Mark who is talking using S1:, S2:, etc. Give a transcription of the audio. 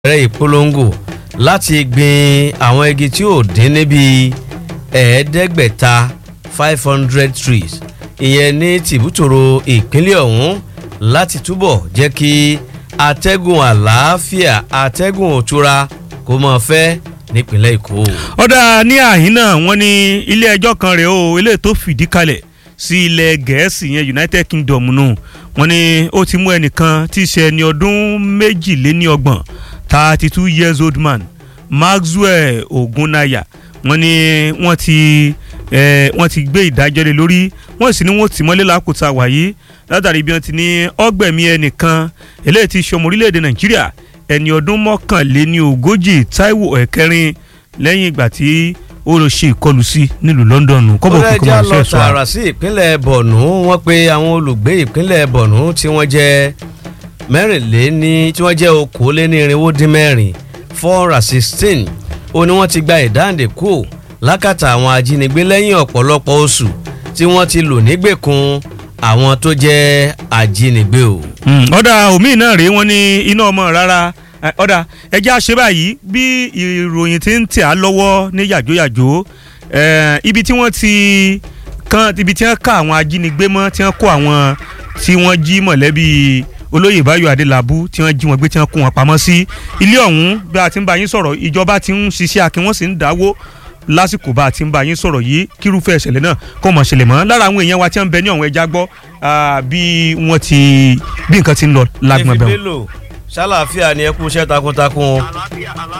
S1: bẹ̀rẹ̀ ìpolongo láti gbin àwọn igi tí ò dín níbi ẹ̀ẹ́dẹ́gbẹ̀ta five hundred trees ìyẹn ní tìbútòrò ìpínlẹ̀ ọ̀hún láti túbọ̀ jẹ́ kí atẹ́gùn àlàáfíà atẹ́gùn òtura kó máa fẹ́ nípínlẹ̀ èkó.
S2: ọ̀dà ní àhín náà wọ́n ní ilé ẹjọ́ kan rèé o ilé tó fìdí kalẹ̀ sí ilẹ̀ gẹ̀ẹ́sì yẹn united kingdom nù wọ́n ní ó ti mú ẹnìkan tí í ṣe ẹni ọdún méjìléníọgbọ̀n thirty two years old man maxwell ogunaya wọ́n ní wọ́n ti eh, wọ́n ti gbé ìdájọ́ lé lórí wọ́n sì ní wọ́n tì mọ́lé lákòótá wàyí látàrí bí wọ́n ti ní ọgbẹ̀mí ẹnìkan eléyìí ti ṣọmọ orílẹ̀-èdè nàìjíríà ẹni ọdún mọ́kànléní ogójì taiwo ẹ̀kẹrin lẹ́yìn ìgbà tí ó lọ ṣe ìkọlù sí nílùú london kọ́bọ̀
S1: ó
S2: kọ́kọ́
S1: lẹ́jà
S2: máa
S1: lọ
S2: ṣe ẹ̀ṣọ́
S1: tààrà sí ìpínlẹ̀ bọ̀nú wọ́n pe àwọn olùgbé ìpínlẹ̀ bọ̀nú tí wọ́n jẹ́ mẹ́rìnléní tí wọ́n jẹ́ okòólénírínwó dín mẹ́rin four hundred sixteen ó ní wọ́n ti gba ìdáǹdè kù lákàtà àwọn ajínigbé lẹ́yìn ọ̀pọ̀lọpọ̀ oṣù tí wọ́n ti lò nígbèkùn àwọn tó jẹ́ ajínigbé o.
S2: Mm, ọ̀dà omi náà rèé wọ́n ní iná ọmọ rárá Eh, ọ̀dà ẹjẹ́ àṣẹ báyìí bí ìròyìn ti ń tẹ̀ á lọ́wọ́ ní yàjóyàjó eh, ibi tí wọ́n ti kan ibi tí wọ́n ká àwọn ajínigbé mọ́ tí wọ́n kó àwọn tí wọ́n jí mọ̀lẹ́bí olóyè báyọ̀ adélábù tí wọ́n jí wọn gbé tí wọ́n kó wọn pamọ́ sí ilé ọ̀hún bí a ti ń bá yín sọ̀rọ̀ ìjọba ti ń ṣiṣẹ́ akin wọ́n sì ń dáwó lásìkò bá a ti ń bá yín sọ̀rọ̀ yìí kírúfẹ́ ìṣẹ̀lẹ̀ náà kò mọ̀ ṣẹlẹ̀ mọ́ lára àwọn èèyàn wa tí wọ́n ń bẹ ní ọ̀hún ẹja gbọ́ ah, bí wọ́n ti bí nǹkan ti ń lọ lágbọ̀n bẹ̀rù.
S1: Efi Bello, ṣàlàáfíà ni ẹ kú iṣẹ́ takuntakun o.
S3: àlàáfíà àlàáfíà